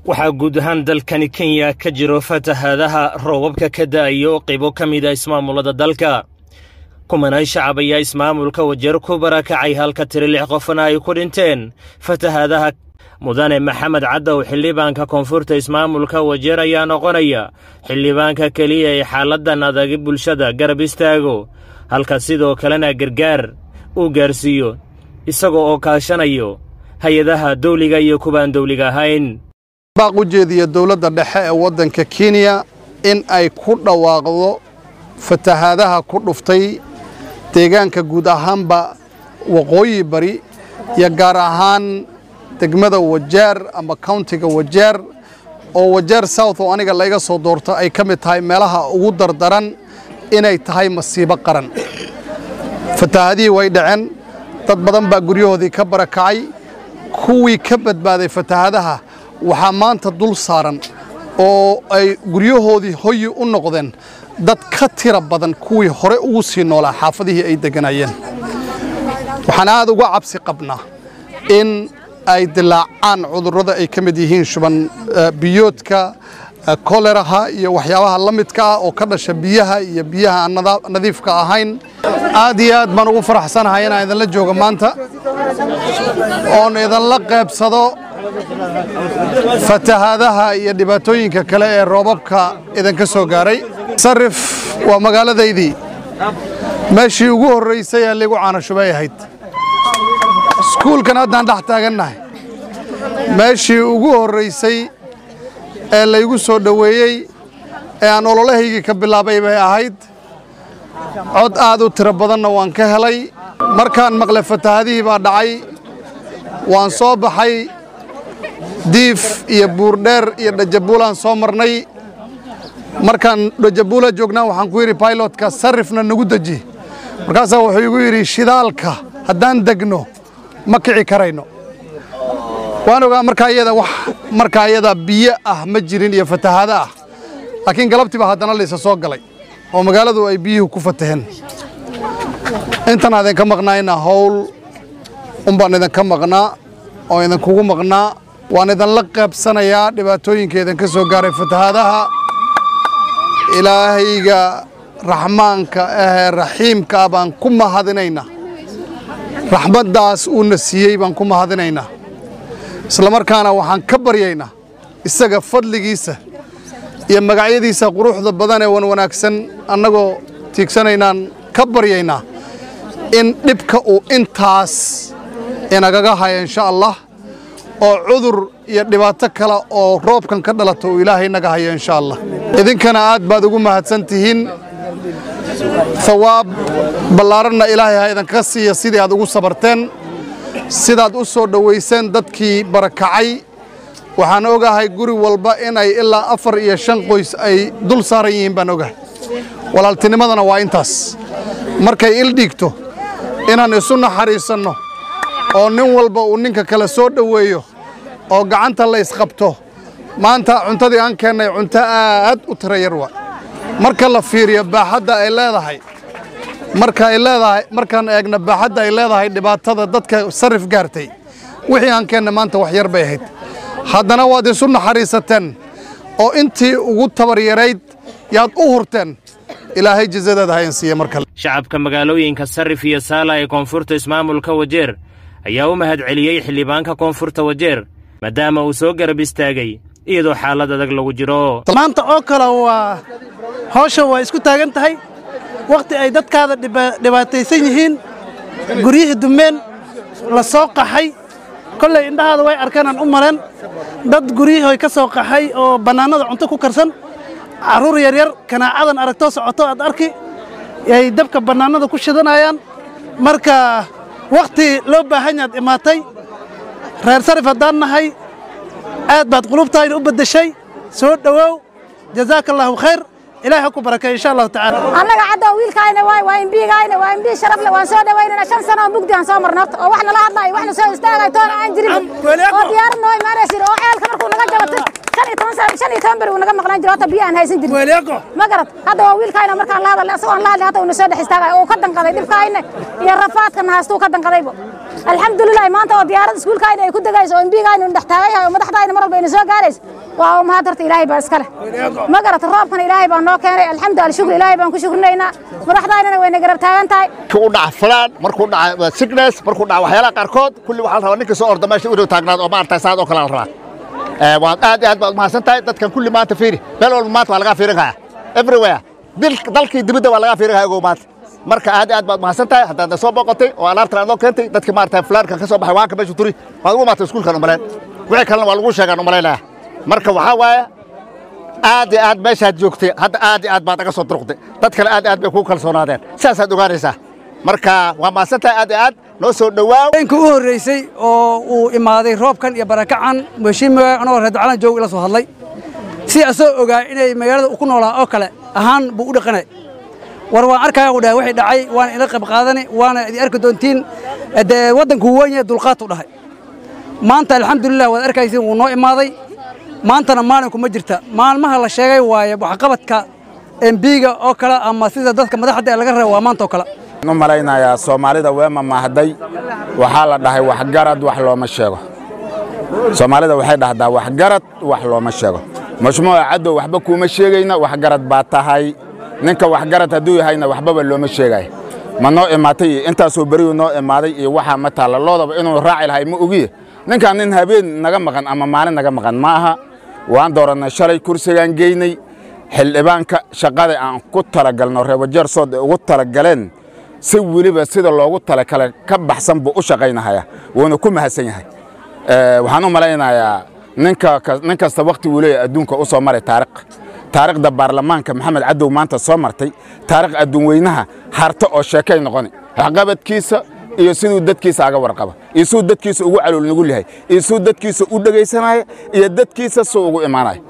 waxaa guud ahaan dalkani kenya ka jiro fatahaadaha roobabka ka da'ayo qaybo ka mida ismaamulada dalka kumanaan shacab ayaa ismaamulka wajeer ku barakacay halka tiri lix qofna ay ku dhinteen fatahaadaha mudane maxamed caddow xildhibaanka koonfurta ismaamulka wajeer ayaa noqonaya xildhibaanka keliya ee xaaladdan adagi bulshada garab istaago halka sidoo kalena gargaar uu gaarsiiyo isagoo oo kaashanayo hay-adaha dawliga iyo kuwaan dawliga ahayn baaq u jeediya dowladda dhexe ee waddanka kenya in ay ku dhawaaqdo fatahaadaha ku dhuftay deegaanka guud ahaanba waqooyi bari iyo gaar ahaan degmada wajeer ama countiga wajeer oo wajeer south oo aniga layga soo doorto ay ka mid tahay meelaha ugu dardaran inay tahay masiibo qaran fatahaadihii way dhaceen dad badan baa guryahoodii ka barakacay kuwii ka badbaaday fatahaadaha waxaa maanta dul saaran oo ay guryahoodii hoyi u noqdeen dad ka tira badan kuwii hore ugu sii noolaa xaafadihii ay degganaayeen waxaan aad uga cabsi qabnaa in ay dilaacaan cudurrada ay ka mid yihiin shuban biyoodka koleraha iyo waxyaabaha la midka ah oo ka dhasha biyaha iyo biyaha aan nadiifka ahayn aad iyo aad baan ugu faraxsanahay inaan idinla joogo maanta oon idinla qaybsado fatahaadaha iyo dhibaatooyinka kale ee roobabka idinka soo gaaray sarif waa magaaladaydii meeshii ugu horraysay ee liigu caanashubay ahayd iskuulkan haddaan dhex taagannahay meeshii ugu horraysay ee laygu soo dhoweeyey ee aan ololahaygii ka bilaabay bay ahayd cod aad u tiro badanna waan ka helay markaan maqle fatahaadihii baa dhacay waan soo baxay diif iyo buurdheer iyo dhajabuulaan soo marnay markaan dhajabuula joognaa waxaan ku yidhi bailotka sarrifna nagu deji markaasaa wuxuu igu yidhi shidaalka haddaan degno ma kici karayno waan ogaa markaa iyada wax markaa iyada biyo ah ma jirin iyo fatahaado ah laakiin galabtiiba haddana laysa soo galay oo magaaladu ay biyuhu ku fataheen intan idinka maqnaayna howl unbaan idinka maqnaa oo idinkugu maqnaa waan idinla qaybsanayaa dhibaatooyinka idinka soo gaaray fatahaadaha ilaahayga raxmaanka ahee raxiimka ah baan ku mahadinaynaa raxmaddaas uuna siiyey baan ku mahadinaynaa isla markaana waxaan ka baryaynaa isaga fadligiisa iyo magacyadiisa quruxda badan ee wan wanaagsan annagoo tiigsanaynaan ka baryaynaa in dhibka uu intaas inagaga haya insha allah oo cudur iyo dhibaato kale oo roobkan ka dhalata uu ilaahay naga hayo insha allah idinkana aad baad ugu mahadsan tihiin hawaab ballaaranna ilaahay ha idinkaga siiya sidii aad ugu sabarteen sidaad u soo dhowayseen dadkii barakacay waxaan ogahay guri walba inay ilaa afar iyo shan qoys ay dul saaran yihiin baan ogahay walaaltinimadana waa intaas markay il dhiigto inaan isu naxariisanno oo nin walba uu ninka kale soo dhoweeyo oo gacanta la isqabto maanta cuntadii aan keennay cunto aad u tira yar waa marka la fiiriyo baaxadda ay leedahay marka ay leedahay markaan eegna baaxadda ay leedahay dhibaatada dadka sarrif gaartay wixii aan keennay maanta wax yar bay ahayd haddana waad isu naxariisateen oo intii ugu tabar yarayd yaad u hurteen ilaahay jazadeeda hayan siiya mar kale shacabka magaalooyinka sarrif iyo saala ee koonfurta ismaamulka wajeer ayaa u mahad celiyey xildhibaanka koonfurta wajeer maadaama uu soo garab istaagay iyadoo xaalad adag lagu jiro maanta oo kale waa hawsha waa isku taagan tahay wakhti ay dadkaada dhibaataysan yihiin guryihii dumeen la soo qaxay kollay indhahaada way arkeenaan u maleen dad guryihoy ka soo qaxay oo bannaanada cunto ku karsan carruur yaryar kanaacadan aragtoo socoto aad arki ay dabka bannaanada ku shidanayaan marka wakhti loo baahan yaad imaatay reer sarif haddaan nahay aad baad qulubtaayna u beddeshay soo dhowow jazaaka allaahu khayr ilaahay ha ku barakeeyo insha allahu tacaala annaga cadda wiilkaayna waay waa imbiigayna waa imbii sharaf leh waan soo dhawaynana shan sano oo mugdi aan soo marno horta oo wax nala hadlayo wax na soo istaagayo toona aan jirin oo diyaarad noo imaanaysin oo ceelka markuu naga jabo shan iyo toban sano shan shan iyo toban beri uu naga maqnaan jiro hata biyo aan haysan jirin ma garad hadda waa wiilkayna markaan la hadalay asagoo aan la hadlay hata uuna soo dhex istaagay uu ka danqaday dhibkaayna iyo rafaadkana haastuu ka danqadayba alxamdulilah maanta oo diyaarad iskuulkaayna ay ku degayso oo imbiigayna uu dhex taagan yahay oo madaxdaayna mar walba ayna soo gaarayso waa u mahad horta ilaahay baa iskale ma garata roobkana ilaahay baa noo keenay alxamdu alshukr ilaahay baan ku shukrinaynaa madaxdaynana wayna garab taagan tahay u dhaca fulaan markuu dhaca sickness markuu dhaca waxyaalaha qaarkood kulli waxaa la rabaa ninka soo orda meesha inuu taagnaado oo maaragtay saad oo kale la rabaa waad aad iyo aad baad mahadsan tahay dadkan kulli maanta fiiri meel walba maanta waa lagaa fiirin kayaa everywhere dalkii dibadda waa lagaa fiirin kaya ogow maanta marka aad iyo aad baad mahadsan tahay haddaadna soo booqatay oo alaabtan aad noo keentay dadka maaragtay fulaankan ka soo baxay waanka meesha turi waad ugu maatay iskuulkan umalayn wixii kalena waa lagu sheegaan umalaynaya marka waxaa waaye aad iyo aad meeshaad joogtay hadda aad iyo aad baad naga soo duruqday dad kale aad iyo aad bay kuu kalsoonaadeen sidaasaad ogaanaysaa marka waa mahadsan tahay aad iyo aad noo soo dhowaaw habeenkii u horreysay oo uu imaaday roobkan iyo barakacan mheshimiwa anagoo reer ducalan joog ila soo hadlay si asoo ogaa inay magaalada ku noolaa oo kale ahaan buu u dhaqanay war waan arkaya u dhahay wixii dhacay waana ila qayb qaadani waana idin arki doontiin dee waddanku weyn yahay dulqaad u dhahay maanta alxamdulilah waad arkaysiin wuu noo imaaday maantana maalinku ma jirta maalmaha la sheegay waaye waxqabadka embiga oo kale ama sida dadka madaxda ee laga raba waa maanta oo kale u malaynayaa soomaalida weema mahday waxaa la dhahay waxgarad wax looma sheego soomaalida waxay dhahdaa waxgarad wax looma sheego mashmuuca caddow waxba kuuma sheegayna waxgarad baa tahay ninka waxgarad hadduu yahayna waxbaba looma sheegaya ma noo imaatay iyo intaasoo beriyuu noo imaaday iyo waxaa ma taalla loodaba inuu raaci lahay ma ogiye ninkaan nin habeen naga maqan ama maalin naga maqan ma aha waan doorannay shalay kursigaan geynay xildhibaanka shaqada aan ku talagalno reebajeer sood ay ugu talagaleen si weliba sida loogu talakale ka baxsan buu u shaqaynahaya wuuna ku mahadsan yahay waxaan u malaynayaa ninka nin kasta wakhti wuu leeyahay adduunka u soo maray taariikh taariikhda baarlamaanka maxamed cadow maanta soo martay taariikh adduun weynaha harto oo sheekay noqoni waxqabadkiisa iyo siduu dadkiisa aga warqaba iyo siduu dadkiisa ugu calool nugul yahay iyo siduu dadkiisa u dhegaysanaya iyo dadkiisa suu ugu imaanaya